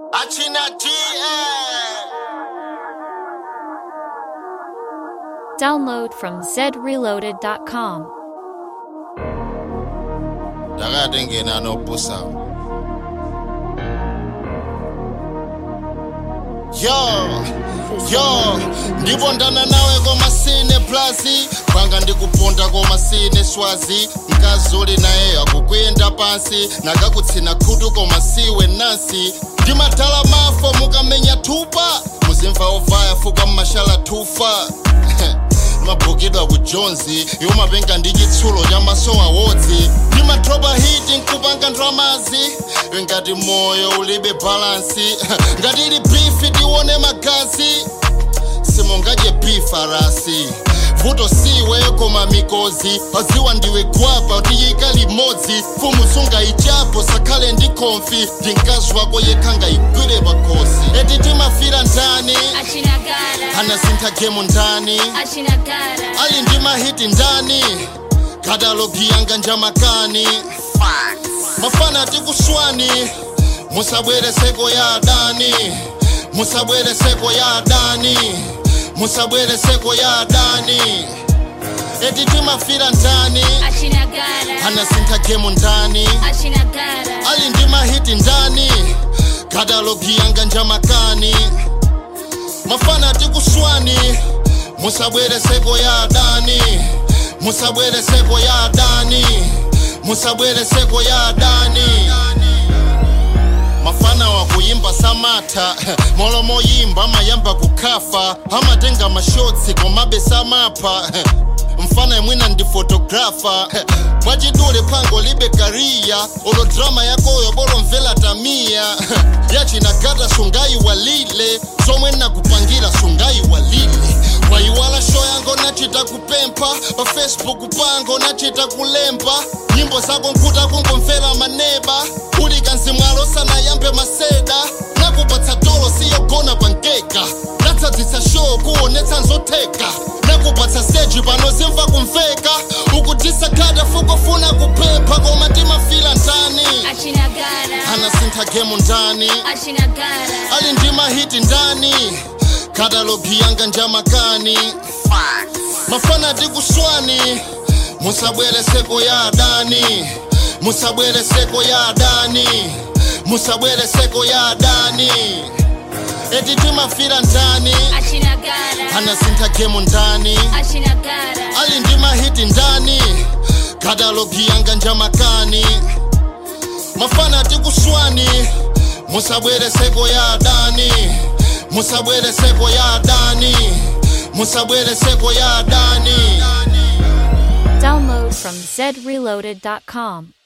Achina G. Download from zreloaded.com. Ndakati ngena nobusa. Yo, yo, ndipondana nawe komasine plazi panga ndikuponda komasine swazi mkazuli naye akukwenda pansi nakakutsina khutu koma siwe nansi ndimadala mafo mukamenya thupa muzimva ovaya fuka mmashala thufa mabhukidwa kujonzi yomapenga ndi chitsulo cha maso awodzi ndimadropa hiti nkupanga ndramazi ngati moyo ulibe balansi ngati ili bifi tione magazi simungadye bifarasi vuto siwe koma mikozi paziwa ndiwe gwapa tiyika limodzi fumu sungaichapo sakhale ndi konfi ndi mkazi wako yekha ngayigwire pakhosi eti timafira ndani Achinagara, anasintha gemu ndani Achinagara, ali ndi mahiti ndani katalogi yanga njamakani mafana tikuswani musabwere seko ya adani musabwere seko ya adani musabwere seko ya adani eti timafira ndani Achinagara, anasintha gemu ndani Achinagara, ali ndi mahiti ndani katalogi yanga njamakani mafana tikuswani musabwere seko ya adani musabwere seko ya adani musabwere seko ya adani mafana wakuyimba samatha molomo yimba amayamba kukhafa amatenga mashotsi komabe samapha mfana imwina ndi fotografa mwachidule phango libe kariya olo drama yakoyo bolomvela tamiya yachinagata sungayiwalile zomwe nakupangira sungayiwalile wayiwala sho yango nachita kupempha pa facebook pango nachita kulemba nyimbo zako nkhuta kungomvera maneba uli kanzimwalo sanayambe maseda nakupatsa tolo siyogona pankeka natsadzitsa show kuonetsa nzotheka nakupatsa stage pano zimva kumveka ukutisa khada fukufuna kuphepha koma timafila ndani Achinagara, anasintha gemu ndani Achinagara, ali ndi mahiti ndani katalogi yanga njamakani mafana tikuswani musabwere seko ya adani musabwere seko ya adani musabwere seko ya adani eti timafira ndani Achinagara, anasintha gemu ndani Achinagara, ali ndi mahiti ndani katalogi yanga njamakani mafana tikuswani musabwere seko ya adani musabwere seko ya adani musabwere seko ya adani Download from zreloaded.com.